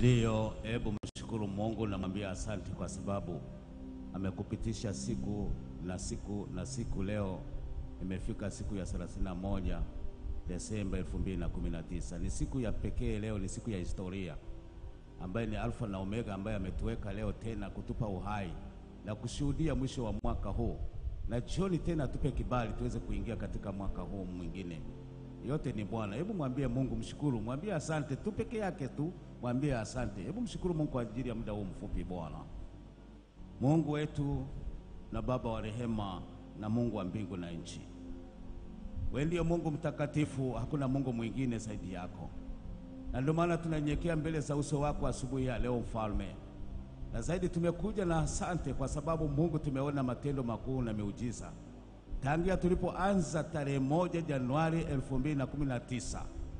Ndiyo, hebu mshukuru Mungu na mwambie asante kwa sababu amekupitisha siku na siku na siku. Leo imefika siku ya 31 Desemba 2019. Ni siku ya pekee leo, ni siku ya historia ambaye ni Alfa na Omega, ambaye ametuweka leo tena kutupa uhai na kushuhudia mwisho wa mwaka huu, na jioni tena tupe kibali tuweze kuingia katika mwaka huu mwingine. Yote ni Bwana. Hebu mwambie Mungu, mshukuru, mwambie asante tu peke yake tu, mwambie asante. Hebu mshukuru Mungu kwa ajili ya muda huu mfupi. Bwana Mungu wetu na Baba wa rehema na Mungu wa mbingu na nchi, wewe ndiyo Mungu mtakatifu, hakuna Mungu mwingine zaidi yako, na ndio maana tunanyenyekea mbele za uso wako asubuhi ya leo, Mfalme, na zaidi tumekuja na asante kwa sababu Mungu, tumeona matendo makuu na miujiza tangia tulipoanza tarehe moja Januari 2019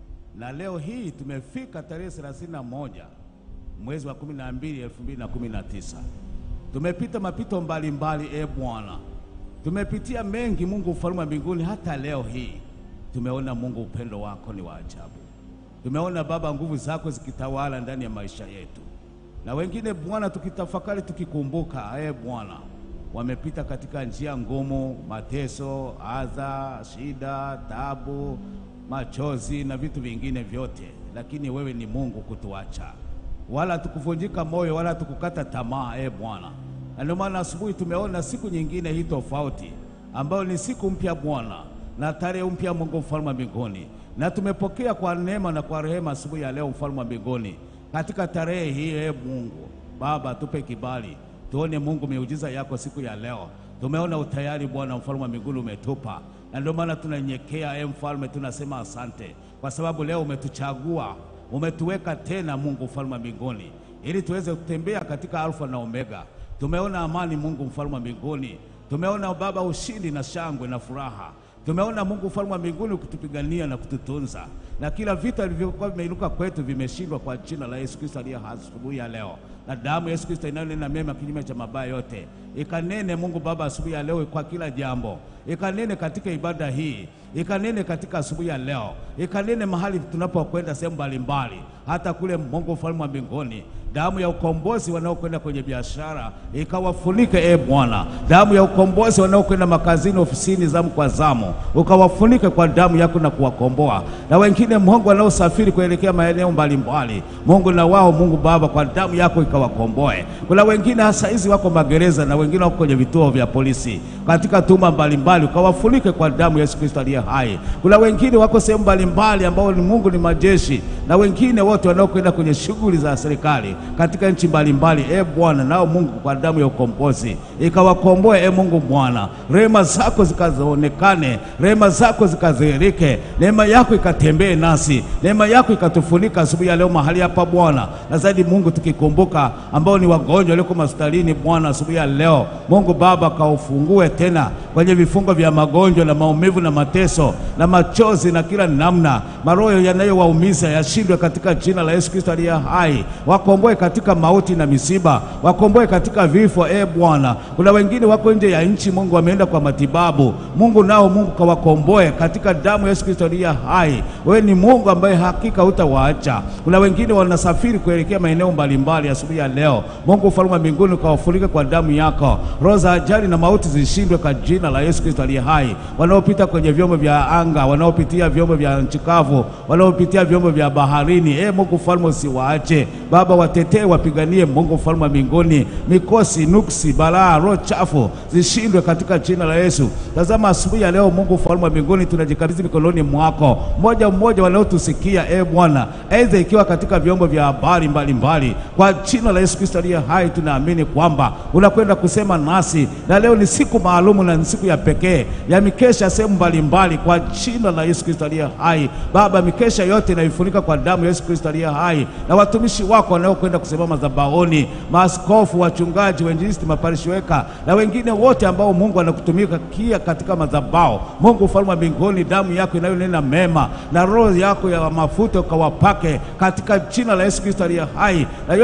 na leo hii tumefika tarehe 31 mwezi wa 12 2019. Tumepita mapito mbalimbali, e Bwana, tumepitia mengi Mungu ufalme wa mbinguni. Hata leo hii tumeona Mungu, upendo wako ni wa ajabu. Tumeona Baba, nguvu zako zikitawala ndani ya maisha yetu, na wengine Bwana, tukitafakari tukikumbuka, e Bwana wamepita katika njia ngumu, mateso, adha, shida, tabu, machozi na vitu vingine vyote, lakini wewe ni Mungu kutuacha, wala tukuvunjika moyo, wala tukukata tamaa, e Bwana. Na ndio maana asubuhi tumeona siku nyingine hii tofauti, ambayo ni siku mpya Bwana, na tarehe mpya, Mungu mfalme wa mbinguni, na tumepokea kwa neema na kwa rehema asubuhi ya leo, mfalme wa mbinguni, katika tarehe hii, e Mungu Baba, tupe kibali tuone Mungu miujiza yako siku ya leo. Tumeona utayari Bwana mfalme wa mbinguni umetupa, na ndio maana tunanyekea, e mfalme, tunasema asante kwa sababu leo umetuchagua, umetuweka tena Mungu mfalme wa mbinguni, ili tuweze kutembea katika Alfa na Omega. Tumeona amani Mungu mfalme wa mbinguni, tumeona Baba ushindi na shangwe na furaha tumeona Mungu mfalme wa mbinguni ukitupigania na kututunza, na kila vita vilivyokuwa vimeinuka kwetu vimeshindwa kwa jina la Yesu Kristo aliye hai asubuhi ya leo, na damu ya Yesu Kristo inayonena mema kinyume cha mabaya yote ikanene Mungu Baba asubuhi ya leo kwa kila jambo, ikanene katika ibada hii, ikanene katika asubuhi ya leo, ikanene mahali tunapokwenda sehemu mbalimbali, hata kule Mungu mfalme wa mbinguni damu ya ukombozi wanaokwenda kwenye biashara ikawafunike, e Bwana. Damu ya ukombozi wanaokwenda makazini, ofisini, zamu kwa zamu, ukawafunike kwa damu yako na kuwakomboa. Na wengine Mungu wanaosafiri kuelekea maeneo mbalimbali, Mungu na wao Mungu Baba, kwa damu yako ikawakomboe. Kuna wengine hasa hizi wako magereza na wengine wako kwenye vituo vya polisi katika tuma mbalimbali, ukawafunike kwa damu ya Yesu Kristo aliye hai. Kuna wengine wako sehemu mbalimbali ambao ni Mungu ni majeshi, na wengine wote wanaokwenda kwenye shughuli za serikali katika nchi mbalimbali, e Bwana, nao Mungu kwa damu ya ukombozi ikawakomboe, e Mungu Bwana, rehema zako zikaonekane, rehema zako zikadhihirike, neema yako ikatembee nasi, neema yako ikatufunika asubuhi ya leo mahali hapa Bwana, na zaidi Mungu, tukikumbuka ambao ni wagonjwa walioko hospitalini Bwana, asubuhi ya leo Mungu Baba, kaufungue tena kwenye vifungo vya magonjwa na maumivu na mateso na machozi na kila namna, maroho yanayowaumiza yashindwe katika jina la Yesu Kristo aliye hai, wakomboe katika mauti na misiba, wakomboe katika vifo. E Bwana, kuna wengine wako nje ya nchi Mungu, wameenda kwa matibabu Mungu, nao Mungu kawakomboe katika damu ya Yesu Kristo aliye hai. Wewe ni Mungu ambaye hakika hutawaacha. Kuna wengine wanasafiri kuelekea maeneo mbalimbali asubuhi ya leo Mungu ufalme wa mbinguni ukawafurike kwa damu yako, roho za ajali na mauti zishindwe kwa jina la Yesu Kristo aliye hai. Wanaopita kwenye vyombo vya anga, wanaopitia vyombo vya nchi kavu, wanaopitia vyombo vya baharini, e Mungu ufalme usiwaache Baba, watetee, wapiganie Mungu mfalme wa mbinguni. Mikosi, nuksi, balaa, roho chafu zishindwe katika jina la Yesu. Tazama asubuhi ya leo Mungu mfalme wa mbinguni, tunajikabidhi mikononi mwako, mmoja mmoja wanaotusikia e Bwana, aidha ikiwa katika vyombo vya habari mbalimbali, kwa jina la Yesu Kristo aliye hai, tunaamini kwamba unakwenda kusema nasi, na leo ni siku maalumu na ni siku ya pekee ya mikesha sehemu mbalimbali, kwa jina la Yesu Kristo aliye hai. Baba, mikesha yote inaifunika kwa damu ya Yesu Kristo aliye hai, na watumishi wako wanaokwenda kusimama madhabahuni, maaskofu, wachungaji, wainjilisti, maparishweka na wengine wote ambao Mungu anakutumika kia katika madhabahu. Mungu ufalme wa mbinguni, damu yako inayonena mema na roho yako ya mafuta ukawapake katika jina la Yesu Kristo aliye hai, na yote yanayokwenda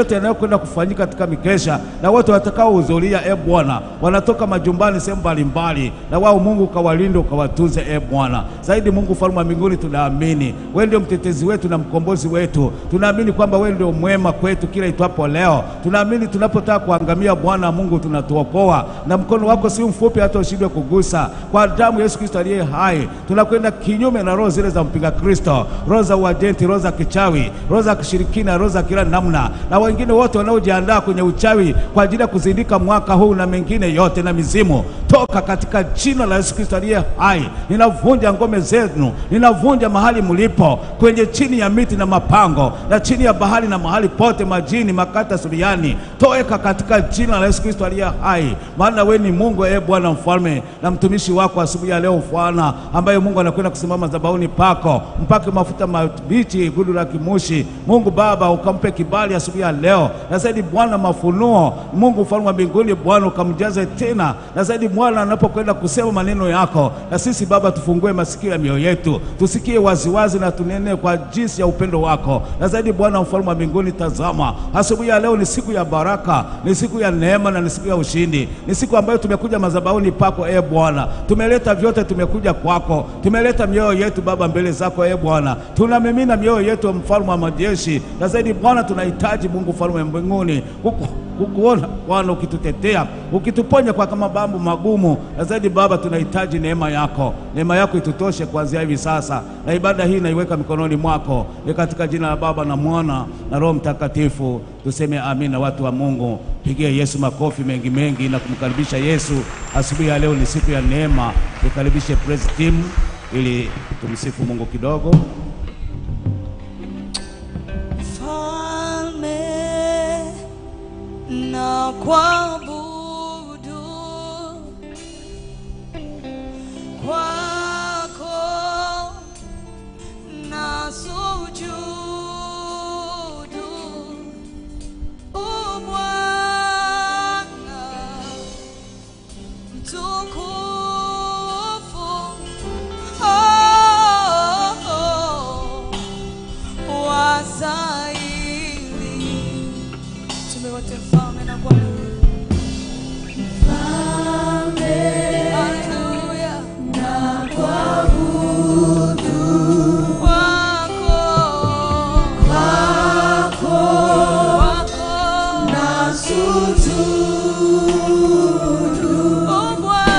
unakwenda kufanyika katika mikesha, na wote watakaohudhuria, e Bwana, wanatoka majumbani sehemu mbalimbali, na wao Mungu ukawalinde ukawatunze, e Bwana. Zaidi Mungu mfalme wa mbinguni, tunaamini wewe ndio mtetezi wetu na mkombozi wetu. Tunaamini kwamba wewe ndio mwema kwetu kila itwapo leo. Tunaamini tunapotaka kuangamia, Bwana Mungu, tunatuokoa na mkono wako si mfupi hata ushindwe kugusa. Kwa damu ya Yesu Kristo aliye hai, tunakwenda kinyume na roho zile za mpinga Kristo, roho za uajenti, roho za kichawi, roho za kishirikina, roho za kila namna, na wengine wote wanaojiandaa kwenye uchawi kwa ajili ya kuzindika mwaka huu na mengine yote na mizimu, toka katika jina la Yesu Kristo aliye hai. Ninavunja ngome zenu, ninavunja mahali mlipo kwenye chini ya miti na mapango na chini ya bahari na mahali pote majini, makata suriani, toeka katika jina la Yesu Kristo aliye hai, maana wewe ni Mungu, e Bwana mfalme, na mtumishi wako asubuhi ya leo Bwana, ambaye Mungu anakwenda kusimama madhabahuni pako, mpake mafuta mabichi, gudu la kimushi. Mungu Baba, ukampe kibali asubuhi ya leo, na zaidi Bwana mafunuo, Mungu mfalme wa mbinguni, Bwana ukamjaze tena, na zaidi Bwana anapokwenda kusema maneno yako, na sisi Baba tufungue masikio ya mioyo yetu, tusikie waziwazi na tunene kwa jinsi ya upendo wako, na zaidi Bwana mfalme wa mbinguni, tazama asubuhi ya leo ni siku ya baraka, ni siku ya neema na ni siku ya ushindi, ni siku ambayo tumekuja madhabahuni pako e Bwana, tumeleta vyote, tumekuja kwako, tumeleta mioyo yetu Baba mbele zako e Bwana, tunamimina mioyo yetu mfalme wa majeshi, na zaidi Bwana tunahitaji Mungu mfalme wa mbinguni kuku kukuona Bwana ukitutetea ukituponya kwa kama mambo magumu, na zaidi Baba tunahitaji neema yako, neema yako itutoshe kuanzia hivi sasa, na ibada hii naiweka mikononi mwako, ni katika jina la Baba na Mwana na Roho Mtakatifu, tuseme amina. Watu wa Mungu, pigie Yesu makofi mengi mengi na kumkaribisha Yesu. Asubuhi ya leo ni siku ya neema, tukaribishe praise team ili tumsifu Mungu kidogo. Mfalme na kuabudu kwako na sujudu u Bwana mtukufu oh, oh, wasaili tume wote mfalme na Bwana Haleluya. Kwako. Kwako. Oh,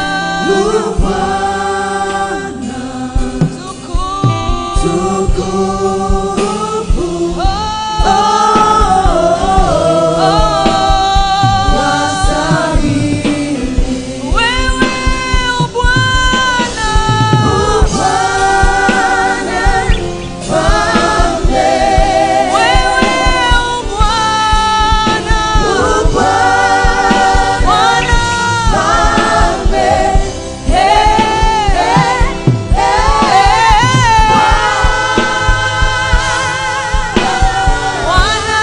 Bwana. Tukufu. Oh, oh, wewe u Bwana. Wewe u Bwana. Bwana. Bwana.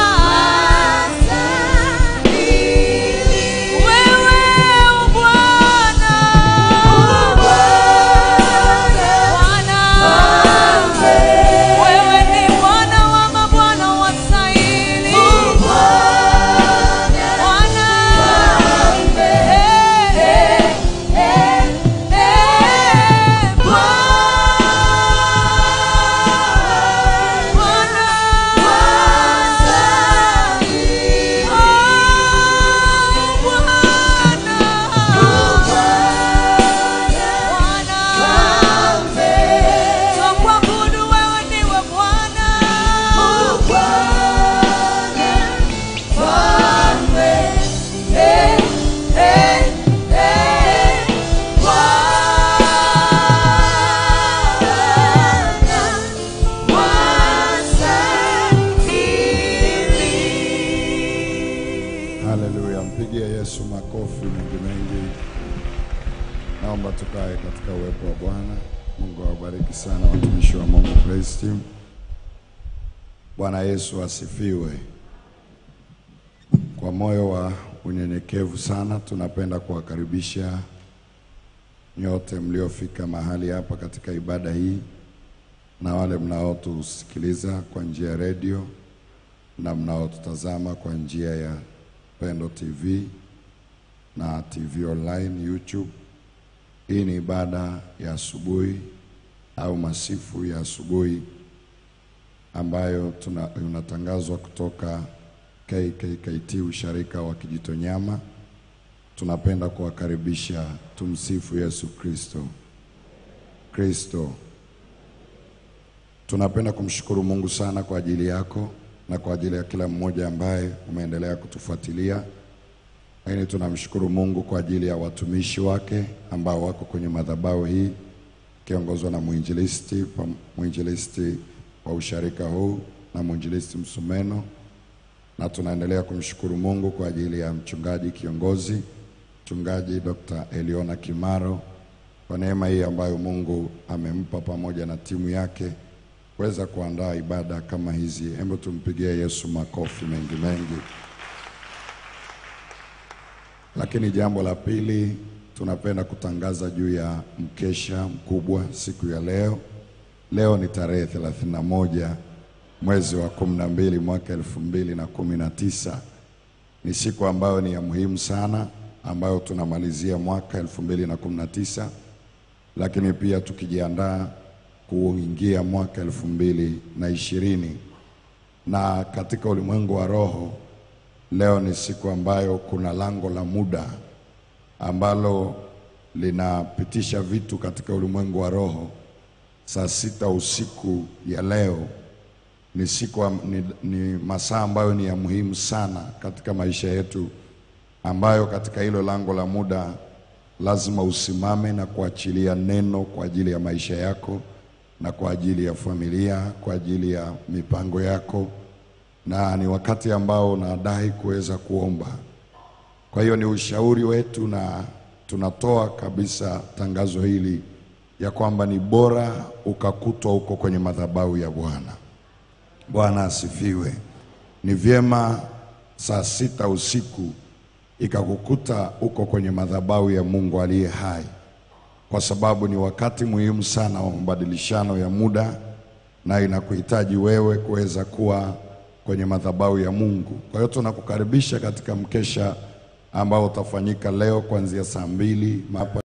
Wewe u Bwana. Bwana. Wewe ni Bwana wa mabwana wastahili. Bwana. Eh, eh, eh, eh, Bwana. Oh, Bwana. Twakuabudu wewe ndiwe Bwana. Eh, eh, eh, Bwana. Wastahili. Haleluya, mpigie Yesu makofi mengi mengi. Naomba tukae katika uwepo wa Bwana. Mungu awabariki sana watumishi wa Mungu Praise Team. Bwana Yesu asifiwe. Kwa moyo wa unyenyekevu sana tunapenda kuwakaribisha nyote mliofika mahali hapa katika ibada hii na wale mnaotusikiliza kwa njia ya redio na mnaotutazama kwa njia ya Pendo TV na TV online YouTube. Hii ni ibada ya asubuhi au masifu ya asubuhi ambayo tuna, unatangazwa kutoka KKKT usharika wa Kijitonyama. Tunapenda kuwakaribisha. Tumsifu Yesu Kristo. Kristo, tunapenda kumshukuru Mungu sana kwa ajili yako na kwa ajili ya kila mmoja ambaye umeendelea kutufuatilia, lakini tunamshukuru Mungu kwa ajili ya watumishi wake ambao wako kwenye madhabahu hii kiongozwa na mwinjilisti pa- mwinjilisti wa usharika huu na mwinjilisti Msumeno, na tunaendelea kumshukuru Mungu kwa ajili ya mchungaji kiongozi mchungaji Dr. Eliona Kimaro kwa neema hii ambayo Mungu amempa pamoja na timu yake kuweza kuandaa ibada kama hizi. Hebu tumpigie Yesu makofi mengi mengi. Lakini jambo la pili, tunapenda kutangaza juu ya mkesha mkubwa siku ya leo. Leo ni tarehe 31 mwezi wa 12 mwaka elfu mbili na kumi na tisa. Ni siku ambayo ni ya muhimu sana, ambayo tunamalizia mwaka elfu mbili na kumi na tisa, lakini pia tukijiandaa kuingia mwaka elfu mbili na ishirini. Na katika ulimwengu wa roho, leo ni siku ambayo kuna lango la muda ambalo linapitisha vitu katika ulimwengu wa roho. Saa sita usiku ya leo ni siku am- ni, ni masaa ambayo ni ya muhimu sana katika maisha yetu, ambayo katika hilo lango la muda lazima usimame na kuachilia neno kwa ajili ya maisha yako na kwa ajili ya familia, kwa ajili ya mipango yako, na ni wakati ambao unadai kuweza kuomba. Kwa hiyo ni ushauri wetu na tunatoa kabisa tangazo hili ya kwamba ni bora ukakutwa huko kwenye madhabahu ya Bwana. Bwana asifiwe. Ni vyema saa sita usiku ikakukuta uko kwenye madhabahu ya Mungu aliye hai, kwa sababu ni wakati muhimu sana wa mabadilishano ya muda, na inakuhitaji wewe kuweza kuwa kwenye madhabahu ya Mungu. Kwa hiyo tunakukaribisha katika mkesha ambao utafanyika leo kuanzia saa mbili hapa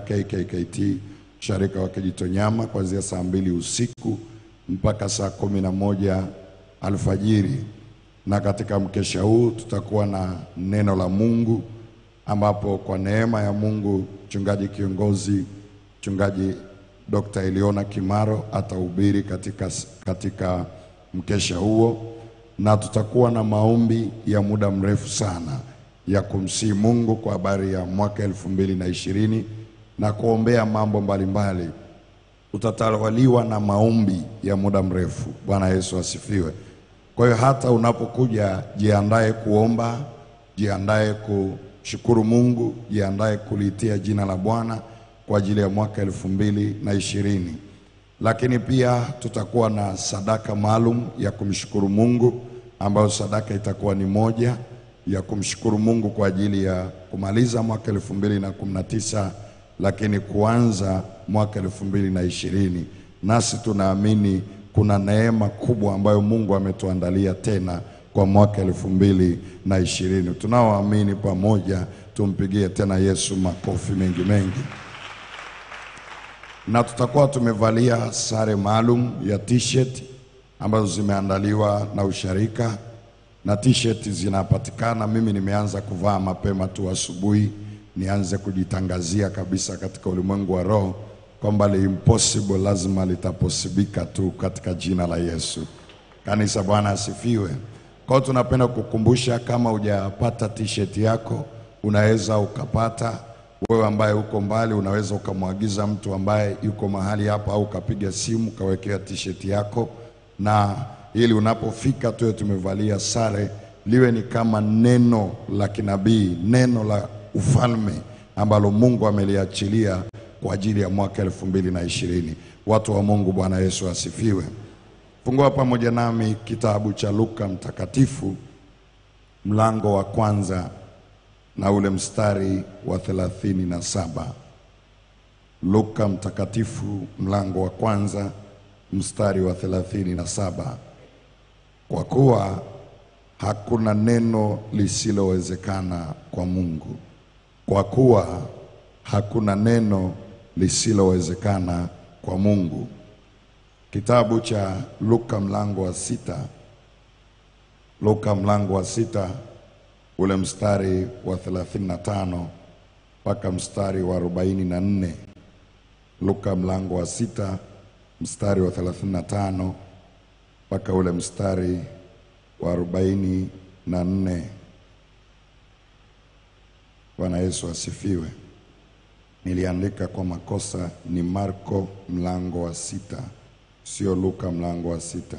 KKKT sharika wa Kijitonyama kuanzia saa mbili usiku mpaka saa kumi na moja alfajiri, na katika mkesha huu tutakuwa na neno la Mungu ambapo kwa neema ya Mungu mchungaji kiongozi mchungaji Dr. Eliona Kimaro atahubiri katika, katika mkesha huo, na tutakuwa na maombi ya muda mrefu sana ya kumsihi Mungu kwa habari ya mwaka elfu mbili na ishirini na kuombea mambo mbalimbali utatawaliwa na maombi ya muda mrefu. Bwana Yesu asifiwe. Kwa hiyo hata unapokuja, jiandae kuomba, jiandae kushukuru Mungu, jiandae kulitia jina la Bwana kwa ajili ya mwaka elfu mbili na ishirini. Lakini pia tutakuwa na sadaka maalum ya kumshukuru Mungu, ambayo sadaka itakuwa ni moja ya kumshukuru Mungu kwa ajili ya kumaliza mwaka elfu mbili na kumi na tisa lakini kuanza mwaka elfu mbili na ishirini. Nasi tunaamini kuna neema kubwa ambayo Mungu ametuandalia tena kwa mwaka elfu mbili na ishirini. Tunaoamini pamoja tumpigie tena Yesu makofi mengi mengi, na tutakuwa tumevalia sare maalum ya t-shirt ambazo zimeandaliwa na usharika na t-shirt zinapatikana. Mimi nimeanza kuvaa mapema tu asubuhi nianze kujitangazia kabisa katika ulimwengu wa roho kwamba li impossible lazima litaposibika tu katika jina la Yesu. Kanisa, Bwana asifiwe. Kwa hiyo tunapenda kukumbusha, kama hujapata t-shirt yako, unaweza ukapata. Wewe ambaye uko mbali, unaweza ukamwagiza mtu ambaye yuko mahali hapa, au ukapiga simu ukawekea t-shirt yako, na ili unapofika tuwe tumevalia sare, liwe ni kama neno la kinabii, neno la ufalme ambalo Mungu ameliachilia kwa ajili ya mwaka elfu mbili na ishirini. Watu wa Mungu, Bwana Yesu asifiwe. Fungua pamoja nami kitabu cha Luka Mtakatifu mlango wa kwanza na ule mstari wa thelathini na saba. Luka Mtakatifu mlango wa kwanza mstari wa thelathini na saba. Kwa kuwa hakuna neno lisilowezekana kwa Mungu, kwa kuwa hakuna neno lisilowezekana kwa Mungu. Kitabu cha Luka mlango wa sita, Luka mlango wa sita ule mstari wa 35 mpaka mstari wa 44. Luka mlango wa sita mstari wa 35 mpaka ule mstari wa 44. Bwana Yesu asifiwe. Niliandika kwa makosa, ni Marko mlango wa sita, sio Luka mlango wa sita.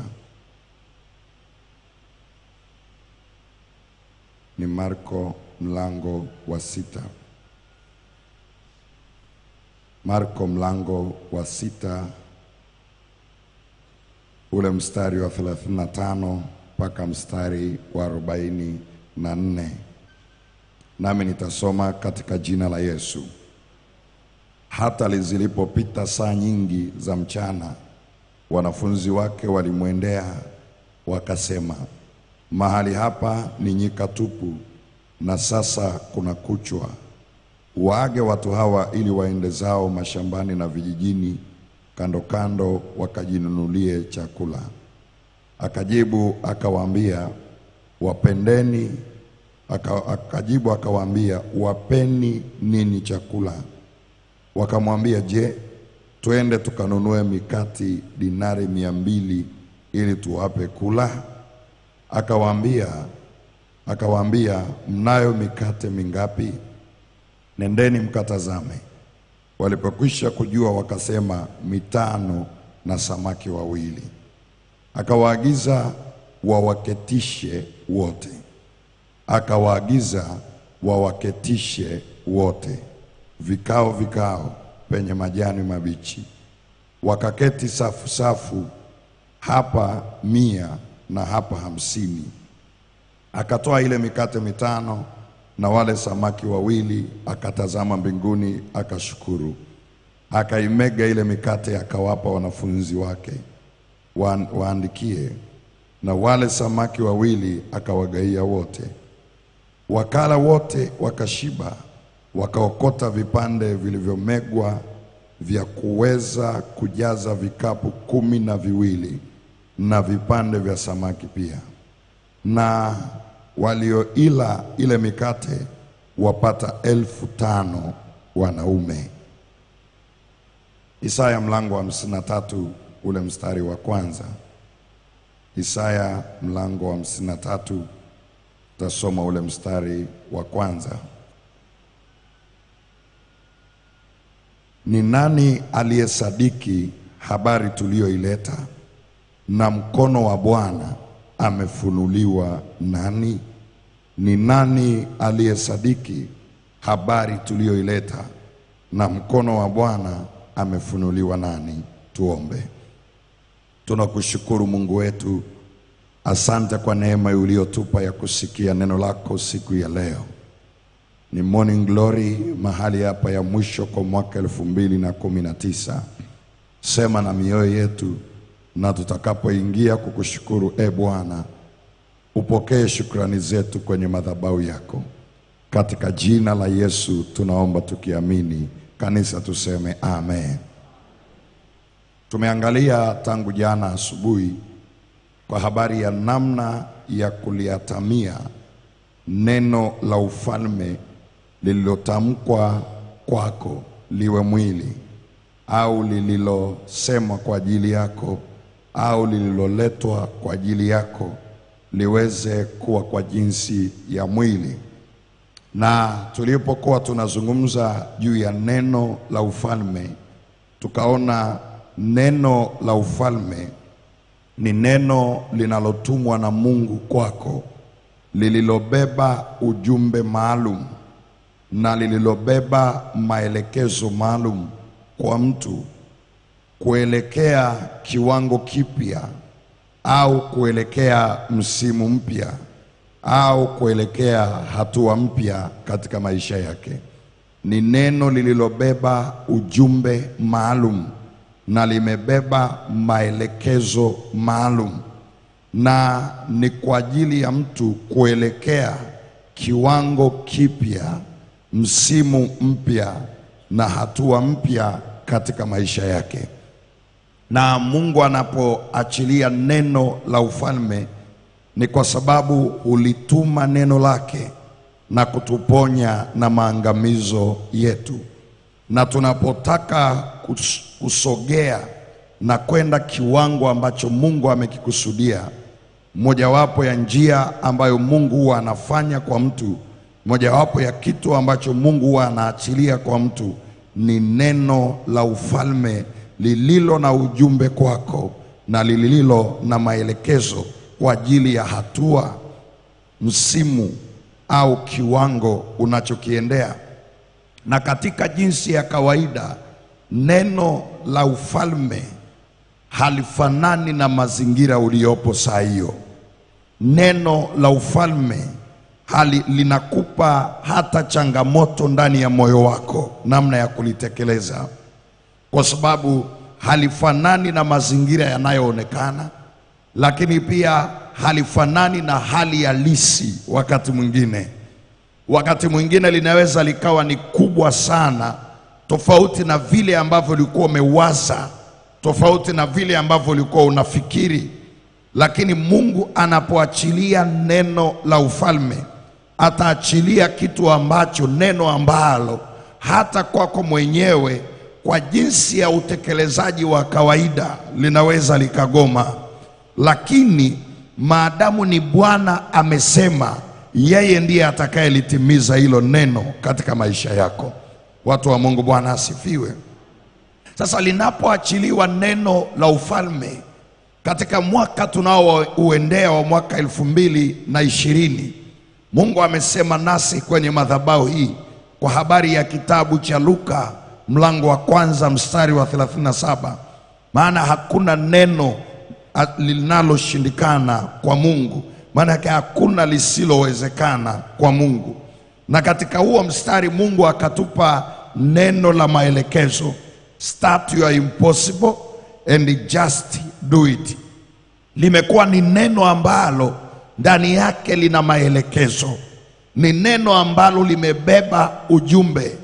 Ni Marko mlango wa sita. Marko mlango wa sita ule mstari wa 35 mpaka mstari wa 44. Nami nitasoma katika jina la Yesu. Hata zilipopita saa nyingi za mchana, wanafunzi wake walimwendea wakasema, mahali hapa ni nyika tupu, na sasa kuna kuchwa. Waage watu hawa ili waende zao mashambani na vijijini kando kando, wakajinunulie chakula. Akajibu akawaambia, wapendeni. Aka, akajibu akawaambia, wapeni nini chakula? Wakamwambia, je, twende tukanunue mikati dinari mia mbili ili tuwape kula? Akawaambia akawaambia, mnayo mikate mingapi? Nendeni mkatazame. Walipokwisha kujua, wakasema mitano na samaki wawili. Akawaagiza wawaketishe wote, akawaagiza wawaketishe wote vikao vikao penye majani mabichi. Wakaketi safu safu, hapa mia na hapa hamsini. Akatoa ile mikate mitano na wale samaki wawili, akatazama mbinguni, akashukuru, akaimega ile mikate, akawapa wanafunzi wake wa, waandikie, na wale samaki wawili akawagaia wote. Wakala wote wakashiba, wakaokota vipande vilivyomegwa vya kuweza kujaza vikapu kumi na viwili na vipande vya samaki pia. Na walioila ile mikate wapata elfu tano wanaume. Isaya mlango wa hamsini na tatu ule mstari wa kwanza. Isaya mlango wa hamsini na tatu tasoma ule mstari wa kwanza. Ni nani aliyesadiki habari tuliyoileta, na mkono wa Bwana amefunuliwa nani? Ni nani aliyesadiki habari tuliyoileta, na mkono wa Bwana amefunuliwa nani? Tuombe. Tunakushukuru Mungu wetu, asante kwa neema uliyotupa ya kusikia neno lako siku ya leo. Ni morning glory mahali hapa ya mwisho kwa mwaka elfu mbili na kumi na tisa. Sema na mioyo yetu, na tutakapoingia kukushukuru e Bwana, upokee shukrani zetu kwenye madhabahu yako, katika jina la Yesu tunaomba tukiamini. Kanisa tuseme amen. Tumeangalia tangu jana asubuhi kwa habari ya namna ya kuliatamia neno la ufalme lililotamkwa kwako liwe mwili au lililosemwa kwa ajili yako au lililoletwa kwa ajili yako liweze kuwa kwa jinsi ya mwili. Na tulipokuwa tunazungumza juu ya neno la ufalme, tukaona neno la ufalme ni neno linalotumwa na Mungu kwako, lililobeba ujumbe maalum na lililobeba maelekezo maalum kwa mtu kuelekea kiwango kipya au kuelekea msimu mpya au kuelekea hatua mpya katika maisha yake. Ni neno lililobeba ujumbe maalum na limebeba maelekezo maalum. na ni kwa ajili ya mtu kuelekea kiwango kipya, msimu mpya na hatua mpya katika maisha yake. Na Mungu anapoachilia neno la ufalme ni kwa sababu hulituma neno lake na kutuponya na maangamizo yetu. Na tunapotaka kus- kusogea na kwenda kiwango ambacho Mungu amekikusudia, mojawapo ya njia ambayo Mungu huwa anafanya kwa mtu, mojawapo ya kitu ambacho Mungu huwa anaachilia kwa mtu ni neno la ufalme lililo na ujumbe kwako na lililo na maelekezo kwa ajili ya hatua, msimu au kiwango unachokiendea. Na katika jinsi ya kawaida, neno la ufalme halifanani na mazingira uliyopo saa hiyo. Neno la ufalme hali linakupa hata changamoto ndani ya moyo wako, namna ya kulitekeleza, kwa sababu halifanani na mazingira yanayoonekana, lakini pia halifanani na hali halisi. Wakati mwingine, wakati mwingine linaweza likawa ni kubwa sana, tofauti na vile ambavyo ulikuwa umewaza, tofauti na vile ambavyo ulikuwa unafikiri. Lakini Mungu anapoachilia neno la ufalme, ataachilia kitu ambacho, neno ambalo hata kwako mwenyewe kwa jinsi ya utekelezaji wa kawaida linaweza likagoma, lakini maadamu ni Bwana amesema, yeye ndiye atakayelitimiza hilo neno katika maisha yako. Watu wa Mungu, Bwana asifiwe. Sasa linapoachiliwa neno la ufalme katika mwaka tunaouendea wa mwaka elfu mbili na ishirini, Mungu amesema nasi kwenye madhabahu hii kwa habari ya kitabu cha Luka mlango wa kwanza mstari wa 37, maana hakuna neno a- linaloshindikana kwa Mungu, maana yake hakuna lisilowezekana kwa Mungu. Na katika huo mstari Mungu akatupa neno la maelekezo, start your impossible and just do it. Limekuwa ni neno ambalo ndani yake lina maelekezo, ni neno ambalo limebeba ujumbe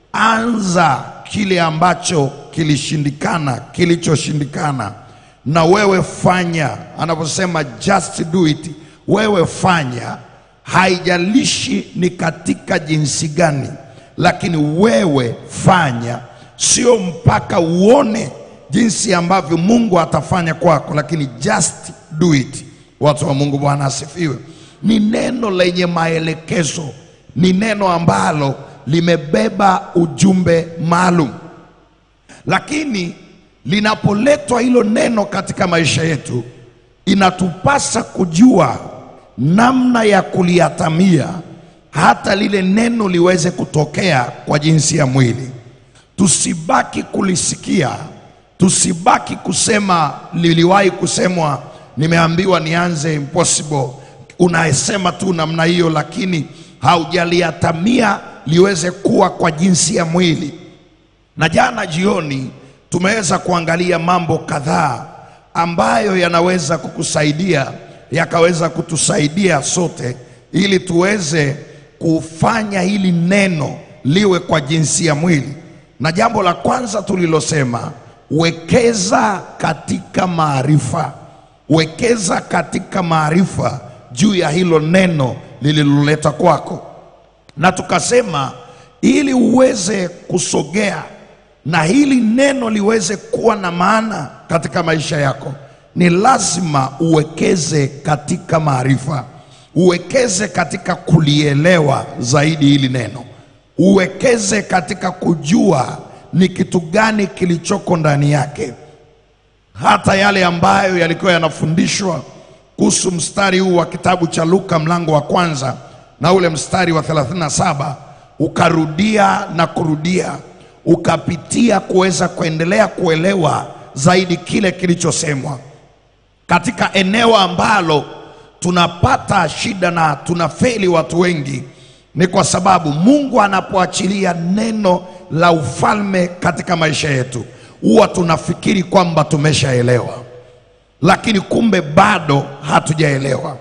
anza kile ambacho kilishindikana, kilichoshindikana, na wewe fanya. Anaposema just do it, wewe fanya, haijalishi ni katika jinsi gani, lakini wewe fanya, sio mpaka uone jinsi ambavyo Mungu atafanya kwako, lakini just do it. Watu wa Mungu, Bwana asifiwe. Ni neno lenye maelekezo, ni neno ambalo limebeba ujumbe maalum, lakini linapoletwa hilo neno katika maisha yetu, inatupasa kujua namna ya kuliatamia hata lile neno liweze kutokea kwa jinsi ya mwili. Tusibaki kulisikia, tusibaki kusema liliwahi kusemwa, nimeambiwa nianze impossible. Unasema tu namna hiyo, lakini haujaliatamia liweze kuwa kwa jinsi ya mwili. Na jana jioni tumeweza kuangalia mambo kadhaa ambayo yanaweza kukusaidia yakaweza kutusaidia sote ili tuweze kufanya hili neno liwe kwa jinsi ya mwili. Na jambo la kwanza tulilosema, wekeza katika maarifa, wekeza katika maarifa juu ya hilo neno lililoleta kwako na tukasema ili uweze kusogea na hili neno liweze kuwa na maana katika maisha yako, ni lazima uwekeze katika maarifa, uwekeze katika kulielewa zaidi hili neno, uwekeze katika kujua ni kitu gani kilichoko ndani yake, hata yale ambayo yalikuwa yanafundishwa kuhusu mstari huu wa kitabu cha Luka mlango wa kwanza na ule mstari wa 37 ukarudia na kurudia, ukapitia kuweza kuendelea kuelewa zaidi kile kilichosemwa katika eneo ambalo tunapata shida na tunafeli watu wengi, ni kwa sababu Mungu anapoachilia neno la ufalme katika maisha yetu, huwa tunafikiri kwamba tumeshaelewa lakini kumbe bado hatujaelewa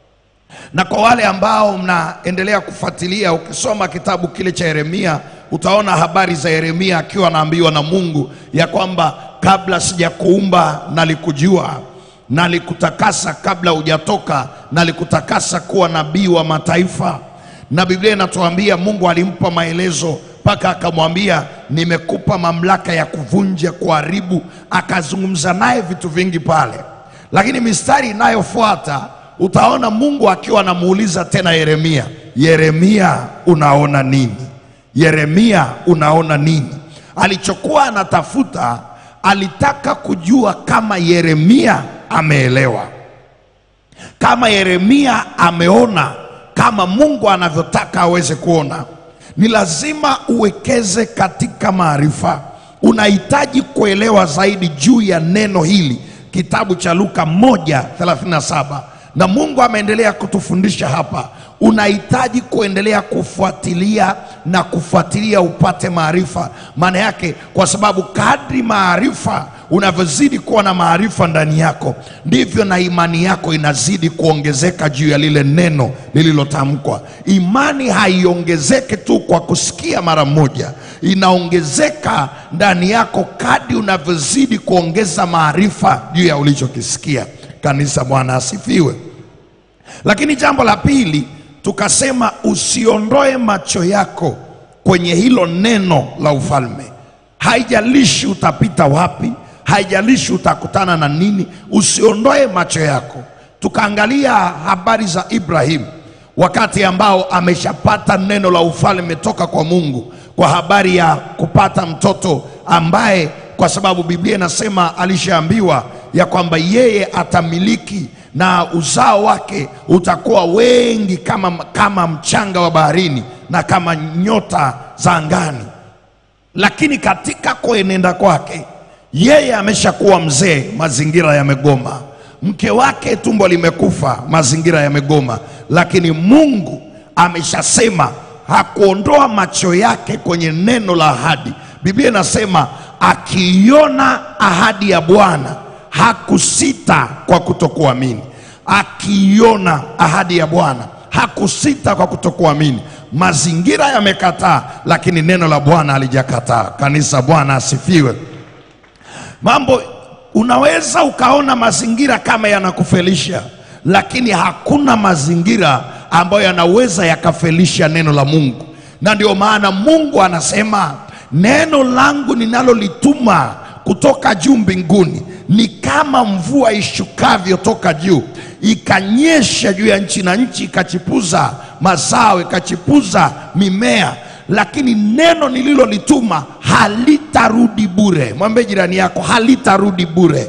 na kwa wale ambao mnaendelea kufuatilia, ukisoma kitabu kile cha Yeremia utaona habari za Yeremia akiwa anaambiwa na Mungu ya kwamba kabla sijakuumba nalikujua, nalikutakasa kabla hujatoka, nalikutakasa kuwa nabii wa mataifa. Na Biblia inatuambia Mungu alimpa maelezo mpaka akamwambia, nimekupa mamlaka ya kuvunja, kuharibu. Akazungumza naye vitu vingi pale, lakini mistari inayofuata utaona Mungu akiwa anamuuliza tena Yeremia, Yeremia unaona nini? Yeremia unaona nini? Alichokuwa anatafuta, alitaka kujua kama Yeremia ameelewa, kama Yeremia ameona kama Mungu anavyotaka aweze kuona. Ni lazima uwekeze katika maarifa. Unahitaji kuelewa zaidi juu ya neno hili, kitabu cha Luka 1:37 na Mungu ameendelea kutufundisha hapa. Unahitaji kuendelea kufuatilia na kufuatilia upate maarifa. Maana yake, kwa sababu kadri maarifa unavyozidi kuwa na maarifa ndani yako, ndivyo na imani yako inazidi kuongezeka juu ya lile neno lililotamkwa. Imani haiongezeki tu kwa kusikia mara moja, inaongezeka ndani yako kadri unavyozidi kuongeza maarifa juu ya ulichokisikia. Kanisa, Bwana asifiwe. Lakini jambo la pili tukasema, usiondoe macho yako kwenye hilo neno la ufalme. Haijalishi utapita wapi, haijalishi utakutana na nini, usiondoe macho yako. Tukaangalia habari za Ibrahimu wakati ambao ameshapata neno la ufalme toka kwa Mungu kwa habari ya kupata mtoto ambaye, kwa sababu Biblia inasema alishaambiwa ya kwamba yeye atamiliki na uzao wake utakuwa wengi kama, kama mchanga wa baharini na kama nyota za angani. Lakini katika kuenenda kwake yeye ameshakuwa mzee, mazingira yamegoma. Mke wake tumbo limekufa, mazingira yamegoma. Lakini Mungu ameshasema, hakuondoa macho yake kwenye neno la ahadi. Biblia inasema akiiona ahadi ya Bwana hakusita kwa kutokuamini. Akiiona ahadi ya Bwana hakusita kwa kutokuamini. Mazingira yamekataa, lakini neno la Bwana halijakataa. Kanisa, Bwana asifiwe. Mambo unaweza ukaona mazingira kama yanakufelisha, lakini hakuna mazingira ambayo yanaweza yakafelisha neno la Mungu, na ndio maana Mungu anasema neno langu ninalolituma kutoka juu mbinguni ni kama mvua ishukavyo toka juu ikanyesha juu ya nchi, na nchi ikachipuza mazao, ikachipuza mimea, lakini neno nililolituma halitarudi bure. Mwambie jirani yako, halitarudi bure.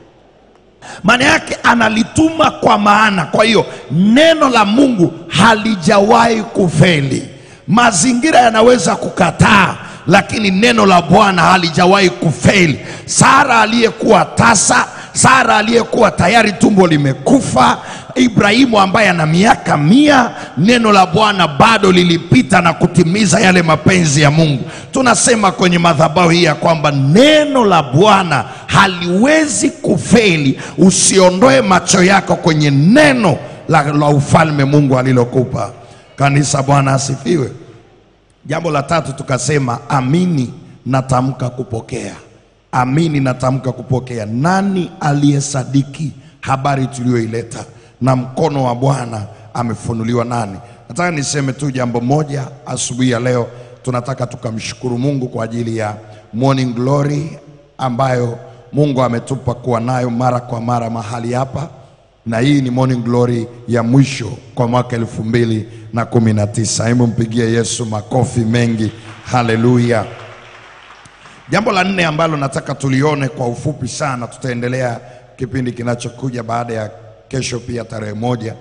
Maana yake analituma kwa maana. Kwa hiyo neno la Mungu halijawahi kufeli. Mazingira yanaweza kukataa lakini neno la Bwana halijawahi kufeli. Sara aliyekuwa tasa, Sara aliyekuwa tayari tumbo limekufa, Ibrahimu ambaye ana miaka mia, neno la Bwana bado lilipita na kutimiza yale mapenzi ya Mungu. Tunasema kwenye madhabahu hii ya kwamba neno la Bwana haliwezi kufeli. Usiondoe macho yako kwenye neno la, la ufalme Mungu alilokupa. Kanisa, Bwana asifiwe. Jambo la tatu tukasema, amini natamka kupokea. Amini natamka kupokea. Nani aliyesadiki habari tuliyoileta? Na mkono wa Bwana amefunuliwa nani? Nataka niseme tu jambo moja asubuhi ya leo. Tunataka tukamshukuru Mungu kwa ajili ya Morning Glory ambayo Mungu ametupa kuwa nayo mara kwa mara mahali hapa, na hii ni Morning Glory ya mwisho kwa mwaka elfu mbili na kumi na tisa. Hebu mpigie Yesu makofi mengi, haleluya. Jambo la nne ambalo nataka tulione kwa ufupi sana, tutaendelea kipindi kinachokuja baada ya kesho, pia tarehe moja,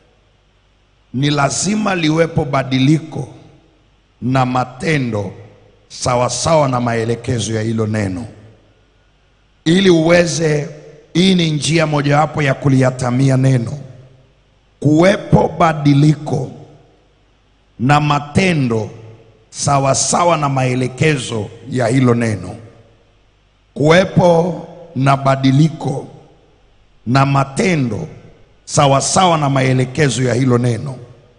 ni lazima liwepo badiliko na matendo sawasawa na maelekezo ya hilo neno, ili uweze. Hii ni njia mojawapo ya kuliatamia neno, kuwepo badiliko na matendo sawasawa sawa na maelekezo ya hilo neno. Kuwepo na badiliko na matendo sawasawa na maelekezo ya hilo neno.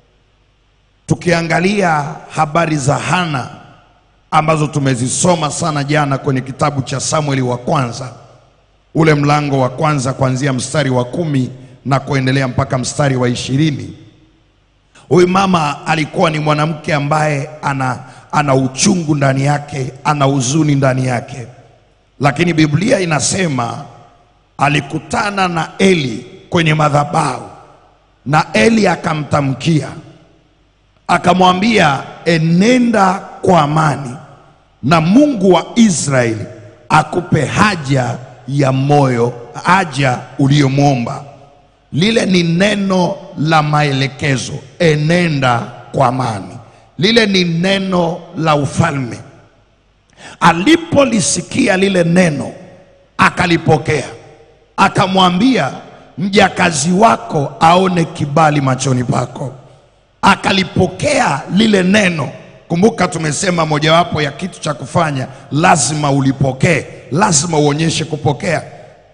Tukiangalia habari za Hana ambazo tumezisoma sana jana kwenye kitabu cha Samueli wa kwanza, ule mlango wa kwanza kuanzia mstari wa kumi na kuendelea mpaka mstari wa ishirini. Huyu mama alikuwa ni mwanamke ambaye ana, ana uchungu ndani yake, ana huzuni ndani yake, lakini Biblia inasema alikutana na Eli kwenye madhabahu na Eli akamtamkia akamwambia, enenda kwa amani na Mungu wa Israeli akupe haja ya moyo, haja uliyomwomba. Lile ni neno la maelekezo, enenda kwa amani. Lile ni neno la ufalme. Alipolisikia lile neno, akalipokea, akamwambia mjakazi wako aone kibali machoni pako. Akalipokea lile neno. Kumbuka, tumesema mojawapo ya kitu cha kufanya, lazima ulipokee, lazima uonyeshe kupokea.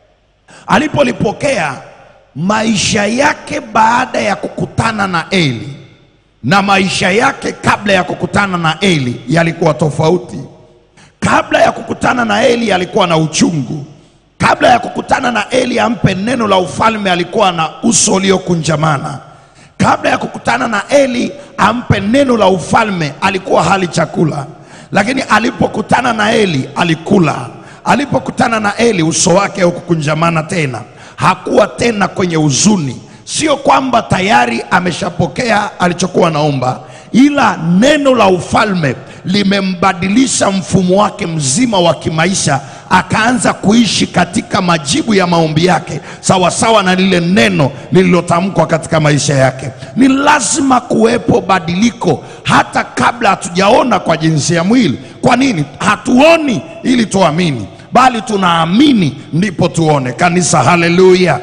Alipolipokea, maisha yake baada ya kukutana na Eli na maisha yake kabla ya kukutana na Eli yalikuwa tofauti. Kabla ya kukutana na Eli alikuwa na uchungu. Kabla ya kukutana na Eli ampe neno la ufalme, alikuwa na uso uliokunjamana. Kabla ya kukutana na Eli ampe neno la ufalme, alikuwa hali chakula, lakini alipokutana na Eli alikula. Alipokutana na Eli uso wake haukukunjamana tena, hakuwa tena kwenye huzuni. Sio kwamba tayari ameshapokea alichokuwa naomba, ila neno la ufalme limembadilisha mfumo wake mzima wa kimaisha, akaanza kuishi katika majibu ya maombi yake sawasawa na lile neno lililotamkwa katika maisha yake. Ni lazima kuwepo badiliko hata kabla hatujaona kwa jinsi ya mwili. Kwa nini? Hatuoni ili tuamini, bali tunaamini ndipo tuone. Kanisa, haleluya!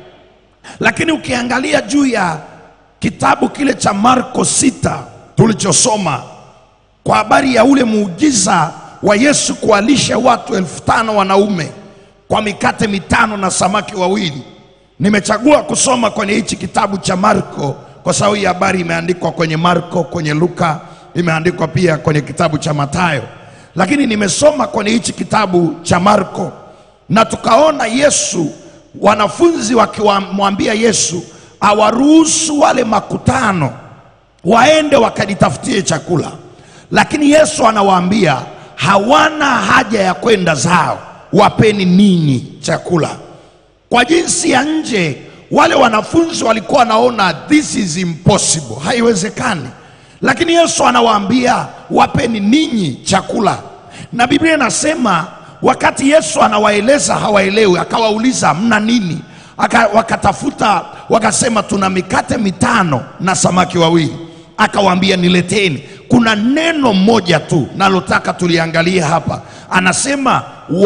Lakini ukiangalia juu ya kitabu kile cha Marko sita tulichosoma kwa habari ya ule muujiza wa Yesu kuwalisha watu elfu tano wanaume kwa mikate mitano na samaki wawili. Nimechagua kusoma kwenye hichi kitabu cha Marko kwa sababu hii habari imeandikwa kwenye Marko, kwenye Luka, imeandikwa pia kwenye kitabu cha Mathayo, lakini nimesoma kwenye hichi kitabu cha Marko na tukaona Yesu, wanafunzi wakimwambia Yesu awaruhusu wale makutano waende wakajitafutie chakula, lakini Yesu anawaambia hawana haja ya kwenda zao, wapeni ninyi chakula. Kwa jinsi ya nje, wale wanafunzi walikuwa wanaona this is impossible, haiwezekani, lakini Yesu anawaambia wapeni ninyi chakula, na Biblia inasema wakati Yesu anawaeleza hawaelewi, akawauliza mna nini? Aka, wakatafuta wakasema, tuna mikate mitano na samaki wawili. Akawaambia nileteni. Kuna neno moja tu nalotaka tuliangalia hapa, anasema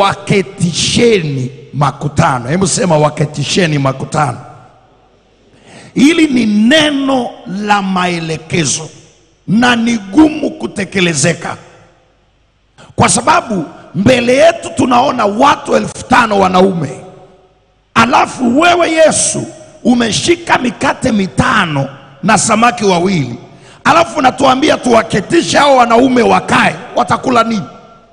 waketisheni makutano. Hebu sema waketisheni makutano. Hili ni neno la maelekezo na ni gumu kutekelezeka, kwa sababu mbele yetu tunaona watu elfu tano wanaume, alafu wewe Yesu umeshika mikate mitano na samaki wawili, alafu natuambia tuwaketishe hao wanaume wakae, watakula nini?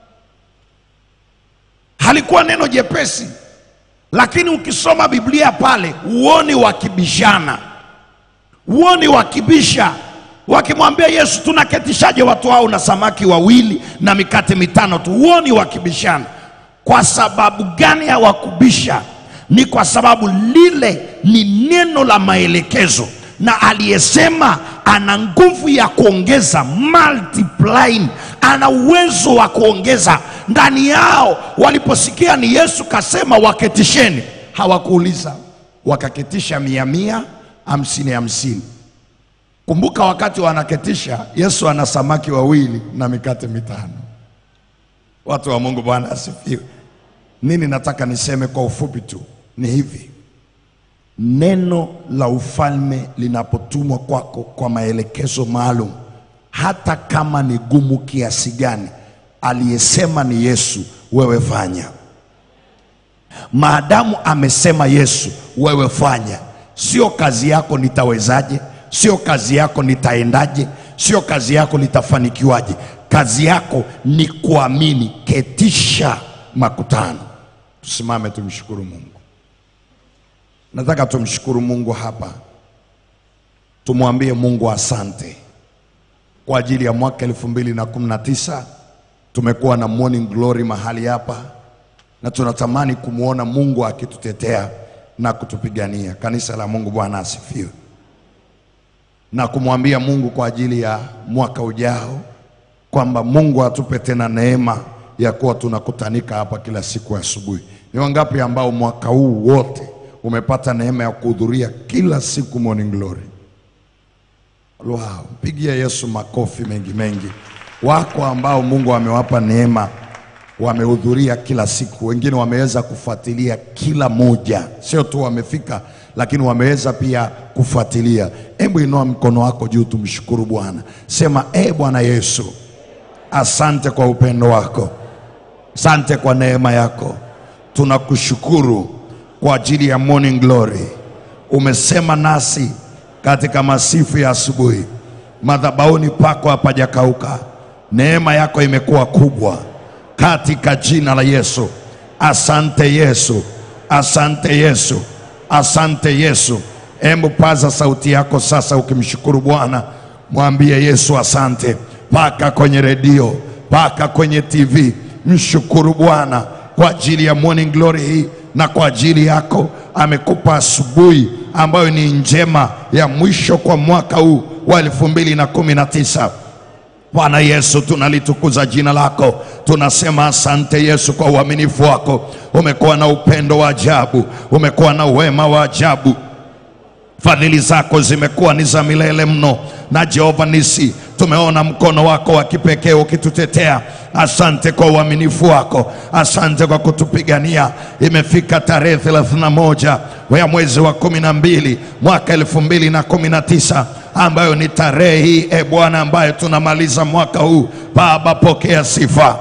Halikuwa neno jepesi, lakini ukisoma Biblia pale uoni wakibishana, uoni wakibisha wakimwambia Yesu, tunaketishaje watu hao na samaki wawili na mikate mitano tu? Uoni wakibishana. Kwa sababu gani hawakubisha? Ni kwa sababu lile ni neno la maelekezo, na aliyesema ana nguvu ya kuongeza, multiplying, ana uwezo wa kuongeza ndani yao. Waliposikia ni Yesu kasema waketisheni, hawakuuliza, wakaketisha mia mia, hamsini hamsini. Kumbuka wakati wanaketisha, Yesu ana samaki wawili na mikate mitano. Watu wa Mungu, Bwana asifiwe. Nini nataka niseme kwa ufupi tu ni hivi: neno la ufalme linapotumwa kwako kwa maelekezo maalum, hata kama ni gumu kiasi gani, aliyesema ni Yesu, wewe fanya. Maadamu amesema Yesu, wewe fanya. Sio kazi yako nitawezaje, sio kazi yako nitaendaje, sio kazi yako nitafanikiwaje. Kazi yako ni kuamini. Ketisha makutano. Tusimame tumshukuru Mungu. Nataka tumshukuru Mungu hapa, tumwambie Mungu asante kwa ajili ya mwaka elfu mbili na kumi na tisa. Tumekuwa na morning glory mahali hapa na tunatamani kumwona Mungu akitutetea na kutupigania. Kanisa la Mungu, Bwana asifiwe, na kumwambia Mungu kwa ajili ya mwaka ujao kwamba Mungu atupe tena neema ya kuwa tunakutanika hapa kila siku asubuhi. Ni wangapi ambao mwaka huu wote umepata neema ya kuhudhuria kila siku morning glory? Wow, mpigie Yesu makofi mengi mengi. Wako ambao Mungu amewapa neema wamehudhuria kila siku, wengine wameweza kufuatilia kila moja, sio tu wamefika, lakini wameweza pia kufuatilia. Hebu inua mkono wako juu, tumshukuru Bwana. Sema, e Bwana Yesu, asante kwa upendo wako, asante kwa neema yako, tunakushukuru kwa ajili ya morning glory. Umesema nasi katika masifu ya asubuhi, madhabahuni pako hapajakauka, neema yako imekuwa kubwa katika jina la Yesu. Asante Yesu, asante Yesu, asante Yesu. Hebu paza sauti yako sasa, ukimshukuru Bwana, mwambie Yesu asante, paka kwenye redio, paka kwenye TV. Mshukuru Bwana kwa ajili ya morning glory hii na kwa ajili yako amekupa asubuhi ambayo ni njema ya mwisho kwa mwaka huu wa elfu mbili na kumi na tisa. Bwana Yesu, tunalitukuza jina lako, tunasema asante Yesu kwa uaminifu wako. Umekuwa na upendo wa ajabu, umekuwa na wema wa ajabu. Fadhili zako zimekuwa ni za milele mno, na Jehova nisi tumeona mkono wako wa kipekee ukitutetea. Asante kwa uaminifu wako, asante kwa kutupigania. Imefika tarehe 31 ya mwezi wa kumi na mbili mwaka elfu mbili na kumi na tisa ambayo ni tarehe hii e Bwana, ambayo tunamaliza mwaka huu. Baba, pokea sifa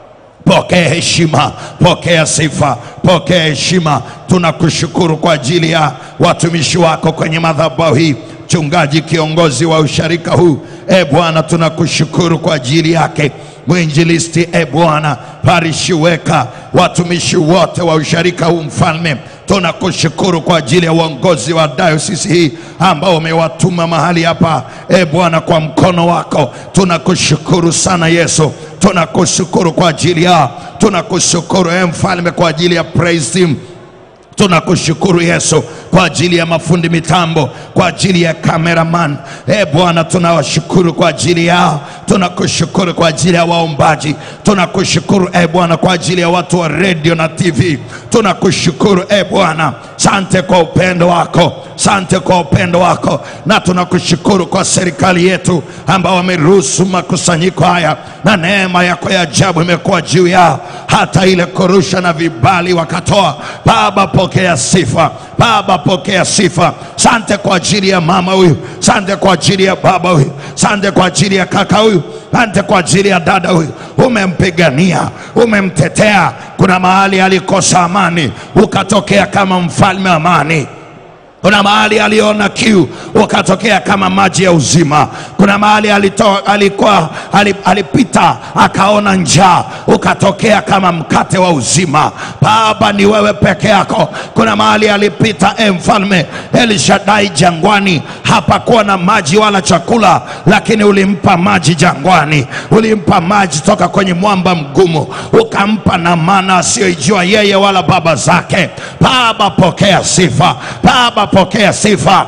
pokea heshima, pokea sifa, pokea heshima. Tunakushukuru kwa ajili ya watumishi wako kwenye madhabahu hii, mchungaji kiongozi wa usharika huu. E Bwana, tunakushukuru kwa ajili yake mwinjilisti, e Bwana, parishi weka, watumishi wote wa usharika huu, mfalme tunakushukuru kwa ajili ya uongozi wa dayosisi hii ambao umewatuma mahali hapa, e Bwana, kwa mkono wako. Tunakushukuru sana Yesu, tunakushukuru kwa ajili ya, tunakushukuru e mfalme kwa ajili ya praise team tunakushukuru Yesu kwa ajili ya mafundi mitambo, kwa ajili ya cameraman. E Bwana, tunawashukuru kwa ajili yao, tunakushukuru kwa ajili ya waombaji, tunakushukuru e Bwana kwa ajili ya watu wa redio na TV. Tunakushukuru e Bwana, sante kwa upendo wako, sante kwa upendo wako, na tunakushukuru kwa serikali yetu ambao wameruhusu makusanyiko haya, na neema yako ya ajabu imekuwa juu yao, hata ile korusha na vibali wakatoa. Baba, pokea sifa Baba, pokea sifa. Sante kwa ajili ya mama huyu, sante kwa ajili ya baba huyu, sante kwa ajili ya kaka huyu, sante kwa ajili ya dada huyu. Umempigania, umemtetea. Kuna mahali alikosa amani, ukatokea kama mfalme amani. Kuna mahali aliona kiu ukatokea kama maji ya uzima. Kuna mahali alito, alikuwa ali- alipita akaona njaa ukatokea kama mkate wa uzima. Baba, ni wewe peke yako. Kuna mahali alipita e mfalme Elishadai jangwani, hapakuwa na maji wala chakula, lakini ulimpa maji jangwani, ulimpa maji toka kwenye mwamba mgumu, ukampa na mana asiyoijua yeye wala baba zake. Baba, pokea sifa. Baba, pokea sifa.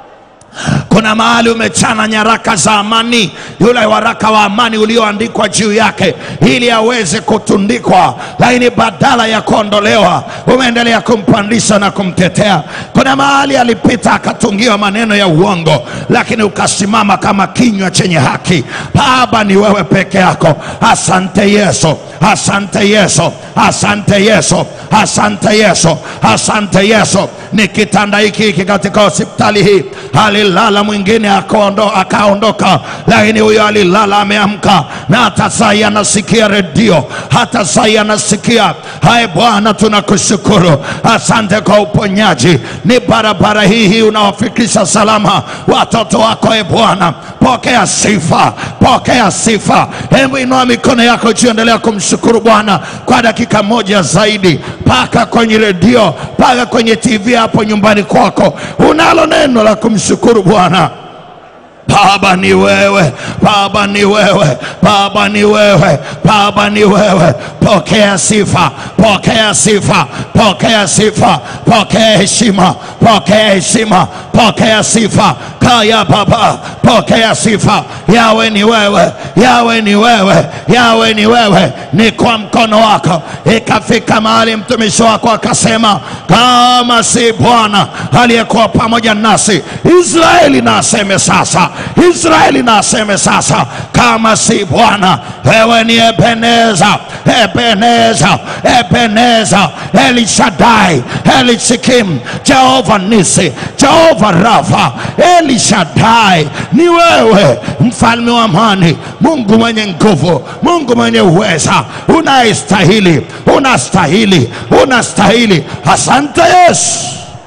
Kuna mahali umechana nyaraka za amani, yule waraka wa amani ulioandikwa juu yake ili aweze kutundikwa, lakini badala ya kuondolewa umeendelea kumpandisha na kumtetea. Kuna mahali alipita akatungiwa maneno ya uongo, lakini ukasimama kama kinywa chenye haki. Baba, ni wewe peke yako. Asante Yesu, asante Yesu, asante Yesu, asante Yesu, asante Yesu. Ni kitanda hiki hiki katika hospitali hii alilala alilala mwingine akaondo- akaondoka, lakini huyo alilala ameamka, na hata sai anasikia redio, hata sai anasikia. Hai Bwana, tunakushukuru, asante kwa uponyaji. Ni barabara hii hii unawafikisha salama watoto wako, e Bwana, pokea sifa, pokea sifa. Hebu inua mikono yako juu, endelea kumshukuru Bwana kwa dakika moja zaidi, mpaka kwenye redio, mpaka kwenye TV hapo nyumbani kwako, unalo neno la kumshukuru Bwana. Baba ni wewe, Baba ni wewe, Baba ni wewe, Baba ni wewe. Pokea sifa, pokea sifa, pokea sifa, pokea heshima, pokea heshima, pokea sifa. Kaya Baba, pokea sifa. Yawe ni wewe, yawe ni wewe, yawe ni wewe. Ni kwa mkono wako ikafika mahali mtumishi wako akasema, kama si Bwana aliyekuwa pamoja nasi, Israeli na aseme sasa, Israeli na aseme sasa, kama si Bwana, wewe ni Ebeneza, Ebeneza, Ebeneza, Elishadai, Elishikim, Jehova Nisi, Jehova Rafa, Elishadai, ni wewe mfalme wa amani, Mungu mwenye nguvu, Mungu mwenye uweza, unayestahili, unastahili, unastahili. Asante Yesu.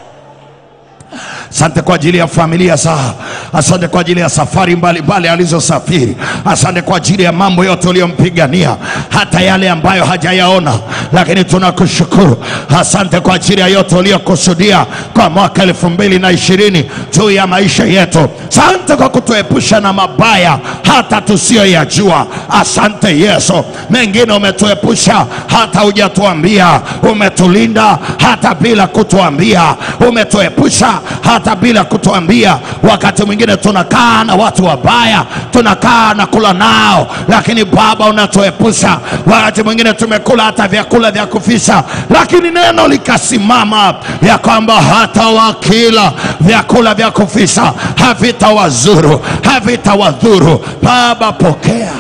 Asante kwa ajili ya familia zao, asante kwa ajili ya safari mbalimbali alizosafiri, asante kwa ajili ya mambo yote uliyompigania, hata yale ambayo hajayaona, lakini tunakushukuru. Asante kwa ajili ya yote uliyokusudia kwa mwaka elfu mbili na ishirini juu ya maisha yetu. Asante kwa kutuepusha na mabaya hata tusiyoyajua. Asante Yesu, mengine umetuepusha hata hujatuambia, umetulinda hata bila kutuambia, umetuepusha hata bila kutuambia. Wakati mwingine tunakaa na watu wabaya, tunakaa na kula nao, lakini Baba unatuepusha. Wakati mwingine tumekula hata vyakula vya kufisha, lakini neno likasimama ya kwamba hata wakila vyakula vya kufisha havitawazuru, havitawadhuru. Baba, pokea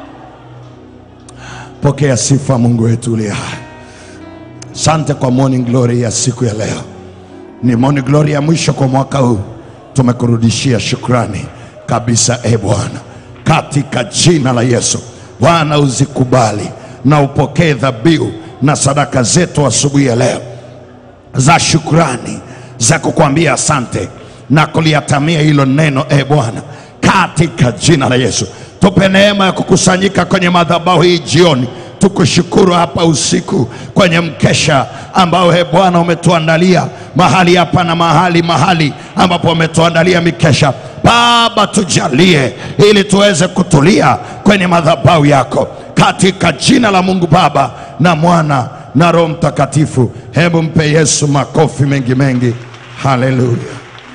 pokea sifa, Mungu wetu uliye hai. Asante kwa morning glory ya siku ya leo ni morning glory ya mwisho kwa mwaka huu. Tumekurudishia shukrani kabisa, e Bwana, katika jina la Yesu. Bwana, uzikubali na upokee dhabihu na sadaka zetu asubuhi ya leo za shukrani za kukwambia asante na kuliatamia hilo neno, e Bwana, katika jina la Yesu. Tupe neema ya kukusanyika kwenye madhabahu hii jioni tukushukuru hapa usiku kwenye mkesha ambao he Bwana umetuandalia mahali hapa na mahali mahali ambapo umetuandalia mikesha. Baba, tujalie ili tuweze kutulia kwenye madhabahu yako katika jina la Mungu Baba na Mwana na Roho Mtakatifu. Hebu mpe Yesu makofi mengi mengi. Haleluya.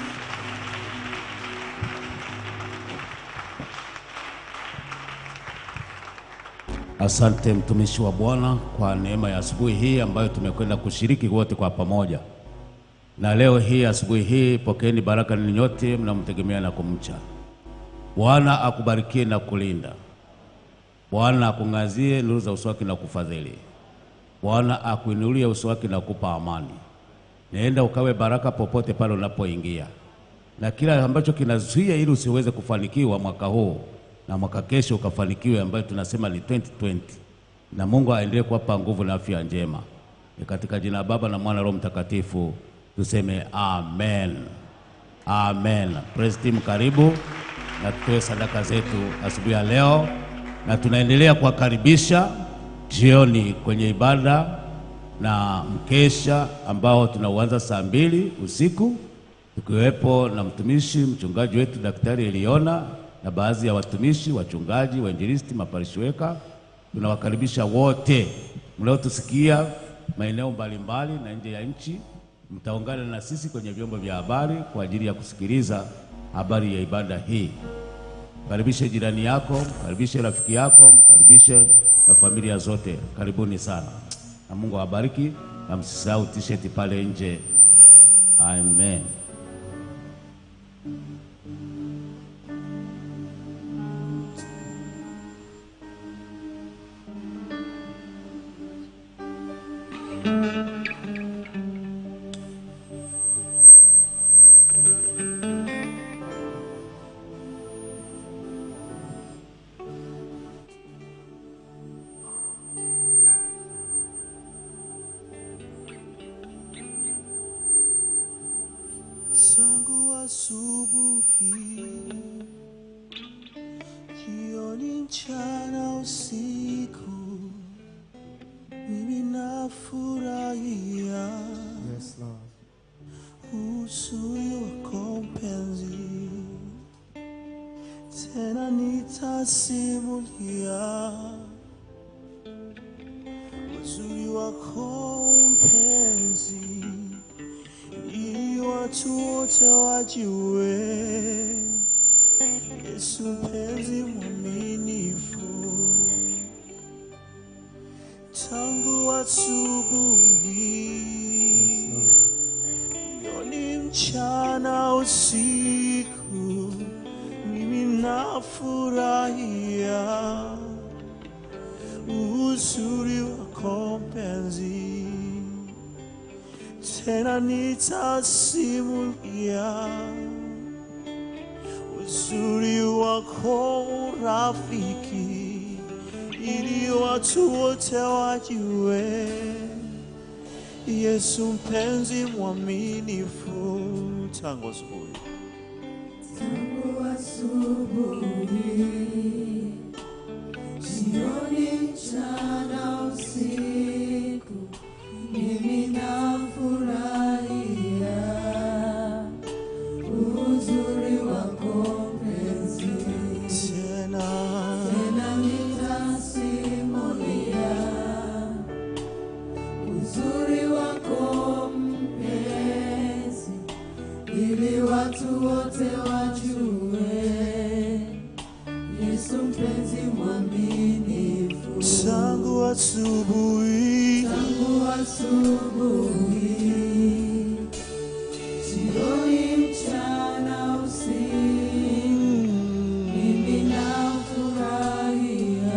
Asante mtumishi wa Bwana kwa neema ya asubuhi hii ambayo tumekwenda kushiriki wote kwa pamoja. Na leo hii asubuhi hii, pokeeni baraka ninyi nyote mnamtegemea na kumcha. Bwana akubarikie na kulinda. Bwana akung'azie nuru za uso wake na kufadhili. Bwana akuinulie uso wake na kupa amani. Nenda ukawe baraka popote pale unapoingia, na kila ambacho kinazuia ili usiweze kufanikiwa mwaka huu na mwaka kesho ukafanikiwe, ambayo tunasema ni 2020 na Mungu aendelee kuwapa nguvu na afya njema. Ni katika jina la Baba na Mwana Roho Mtakatifu tuseme amen, amen. Praise team, karibu na tutoe sadaka zetu asubuhi ya leo, na tunaendelea kuwakaribisha jioni kwenye ibada na mkesha ambao tunauanza saa mbili usiku tukiwepo na mtumishi mchungaji wetu Daktari Eliona na baadhi ya watumishi wachungaji, wainjilisti, maparishweka. Tunawakaribisha wote mliotusikia maeneo mbalimbali na nje ya nchi, mtaungana na sisi kwenye vyombo vya habari kwa ajili ya kusikiliza habari ya ibada hii. Mkaribishe jirani yako, mkaribishe rafiki yako, mkaribishe na familia zote. Karibuni sana na Mungu awabariki, na msisahau t-shirt pale nje. Amen. asubuhi, jioni, mchana, usiku, mimi nafurahia Yes, Lord. uzuri wako mpenzi, tena nitasimulia uzuri wako mpenzi, ili watu wote wajue Yesu mpenzi mwaminifu tangu asubuhi Yes, Lord. jioni, mchana, usiku, mimi nafurahia uzuri wako mpenzi, tena nitasimulia uzuri wako rafiki, ili watu wote wajue Yesu mpenzi mwaminifu tangu asubuhi Tangu asubuhi, jioni, mchana, usiku, mimi nafurahia uzuri wako mpenzi. tena Tena nitasimulia uzuri wako mpenzi, ili watu wote wajue Yesu mpenzi mwaminifu. tangu asubuhi Tangu asubuhi, jioni, mchana, usiku, mimi nafurahia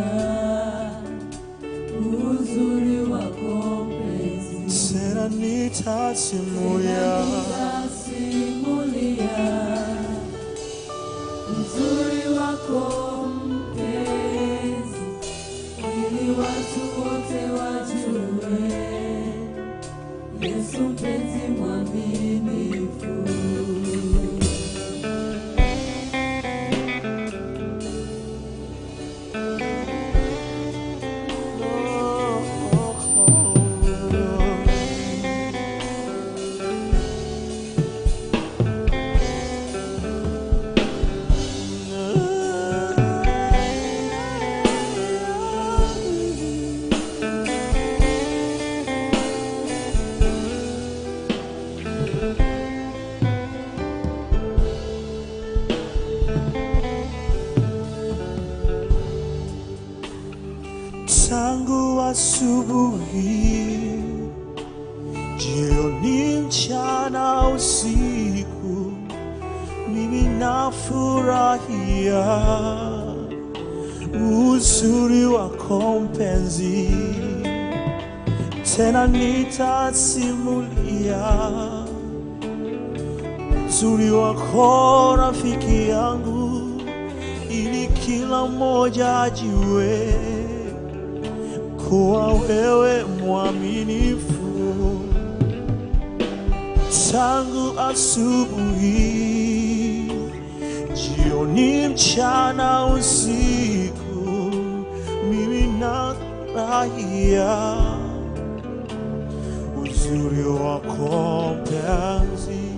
uzuri wako mpenzi. tena nitasimulia Nitasimulia uzuri wako mpenzi, ili watu wote wajue Yesu mpenzi mwaminifu. tangu asubuhi, jioni, mchana, usiku, mimi nafurahia uzuri wako mpenzi, tena nitasimulia uzuri wako rafiki yangu, ili kila mmoja ajue kuwa wewe mwaminifu tangu asubuhi, jioni, mchana, usiku, mimi nafurahia uzuri wako mpenzi,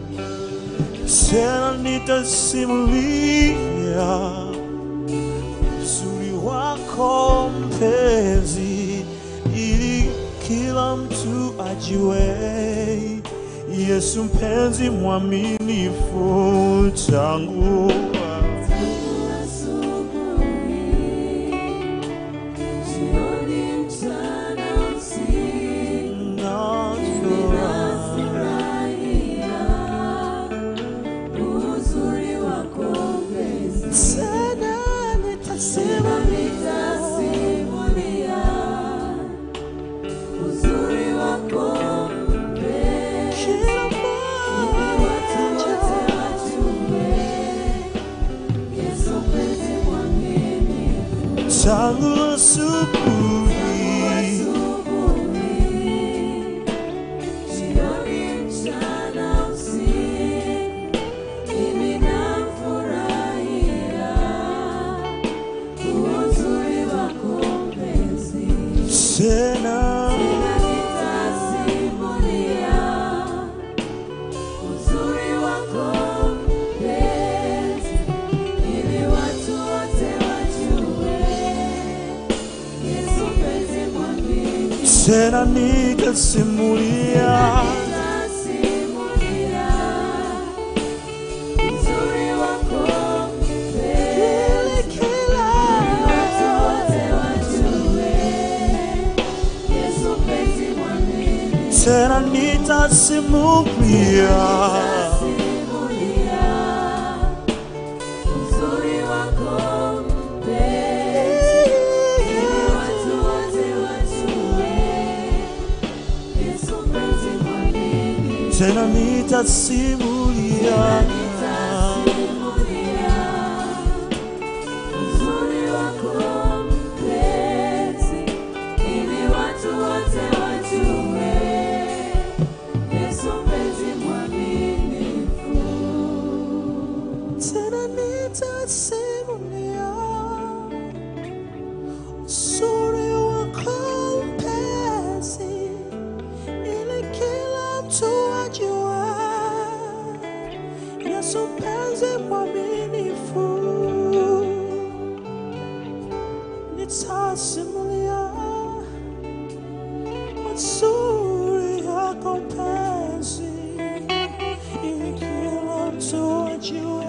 tena nitasimulia uzuri wako mpenzi, ili kila mtu ajue Yesu mpenzi mwaminifu tangu Asubuhi, jioni, mchana, usiku, nafurahia uzuri wako mpenzi. tena Tena nitasimulia uzuri wako mpenzi, kila ili watu wote wajue Yesu mpenzi mwaminifu. tangu asubuhi, Asubuhi, jioni, mchana, usiku, tena nikasimulia Nitasimulia uzuri wako ili kila watu wote wajue Yesu mpenzi mwamini tena nitasimulia Simulia uzuri wako mpenzi ili watu wote wajue Yesu mpenzi mwamini tena nitasimulia Nitasimulia uzuri wako mpenzi ili watu wote wajue Yesu mpenzi mwaminifu tena nitasimulia uzuri wako mpenzi ili kila mtu ajue Yesu mpenzi mwaminifu nitasimulia mazuri yako mpenzi ili kila mtu ajue